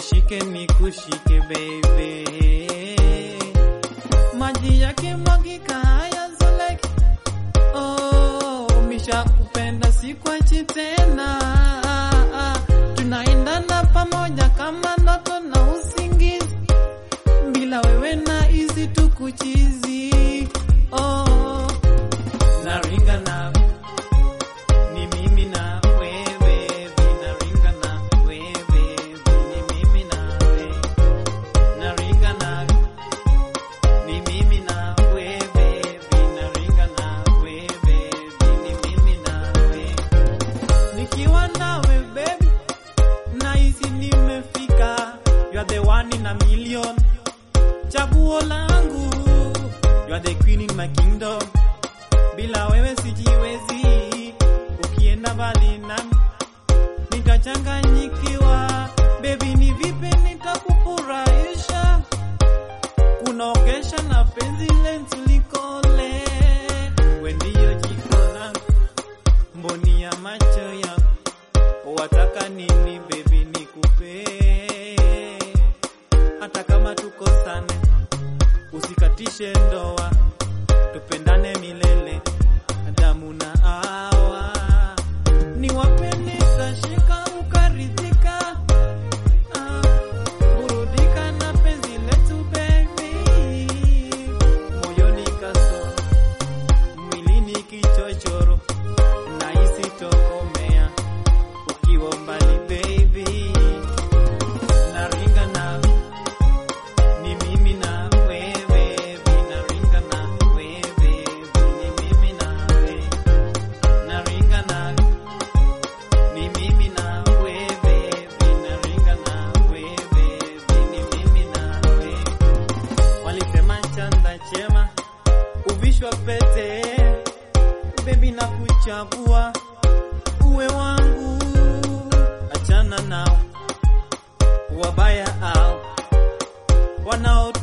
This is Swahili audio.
nishike nikushike baby, maji yake mwagika hayazoleki. Oh, misha kupenda sikwachi tena, tunaendana pamoja kama ndoto na usingizi, bila wewe na hizi tukuchizi. Oh, naringa na ni mimi na wewe, naringa na wewe, ni mimi na wewe, naringa na ni mimi na wewe, naringa na wewe, ni mimi na wewe, nikiwa nawe baby, nahisi nimefika, you are the one in a million, chaguo langu, you are the queen in my kingdom bila wewe sijiwezi, ukienda mbali nami nitachanganyikiwa. Baby, ni vipi nitakufurahisha, kunogesha na penzi letu likole. We ndiyo jiko langu, mboni ya macho yangu, wataka nini baby nikupe, hata kama tukosane, usikatishe ndoa tupendane milele, damu na awa ni wapende, tashika ukaridhika, ah, burudika na penzi letu baby, moyoni kasoro, mwilini kichochoro, na isitokomea ukiwa mbali baby, naringa na ni mimi na wewe, naringa na wewe, ni mimi na wewe, naringa na ni mimi na wewe, naringa na wewe, ni mimi na wewe. Walisema chanda chema uvishwa pete, baby na kuchagua uwe wangu, achana nao wabaya au wanao